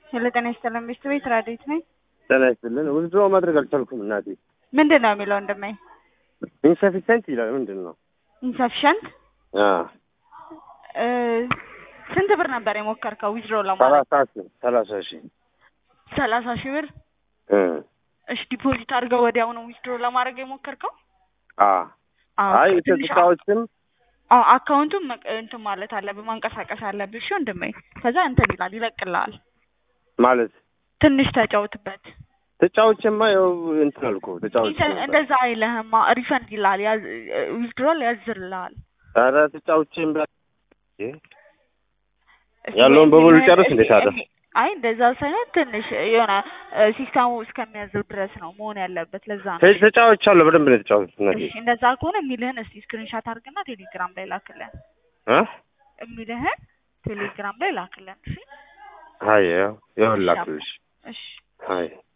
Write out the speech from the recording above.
ሄሎ ጤና ይስጥልን ሚስት ቤት ራዲት ነኝ። ጤና ይስጥልን። ውዝድሮ ማድረግ አልቻልኩም እናቴ። ምንድን ነው የሚለው እንደማይ ኢንሰፊሸንት ይላል። ምንድን ነው? ኢንሰፊሸንት አዎ ስንት ብር ነበር የሞከርከው ዊዝድሮ ለማድረግ? ሰላሳ ሺህ ሰላሳ ሺህ ሰላሳ ሺህ ብር። እ እሺ ዲፖዚት አድርገው ወዲያው ነው ዊዝድሮ ለማድረግ የሞከርከው? አ አዎ፣ አይ ትንሽ እቃዎችም አዎ አካውንቱን መቅ- እንትን ማለት አለብህ ማንቀሳቀስ አለብህ። እሺ ወንድሜ፣ ከዛ እንትን ይላል ይለቅልሃል። ማለት ትንሽ ተጫውትበት። ተጫዎችማ ያው እንትን አልኩ ተጫዎች ኢንተ- እንደዛ አይልህማ ሪፈንድ ይላል ያዝ ዊዝድሮል ያዝርልሃል። ኧረ ተጫዎችም ያለውን በሙሉ ጨርስ እንዴት አለ? አይ እንደዛ ሳይሆን ትንሽ የሆነ ሲስተሙ እስከሚያዘው ድረስ ነው መሆን ያለበት። ለዛ ነው። ተ- ተጫውቻለሁ በደንብ ነው የተጫወቱት እናቴ እሺ እንደዛ ከሆነ የሚልህን እስቲ ስክሪንሻት አድርግና ቴሌግራም ላይ ላክልን። እ የሚልህን ቴሌግራም ላይ ላክልን። እሺ አይ ያው ይኸውልህ ላክልሽ እሺ አይ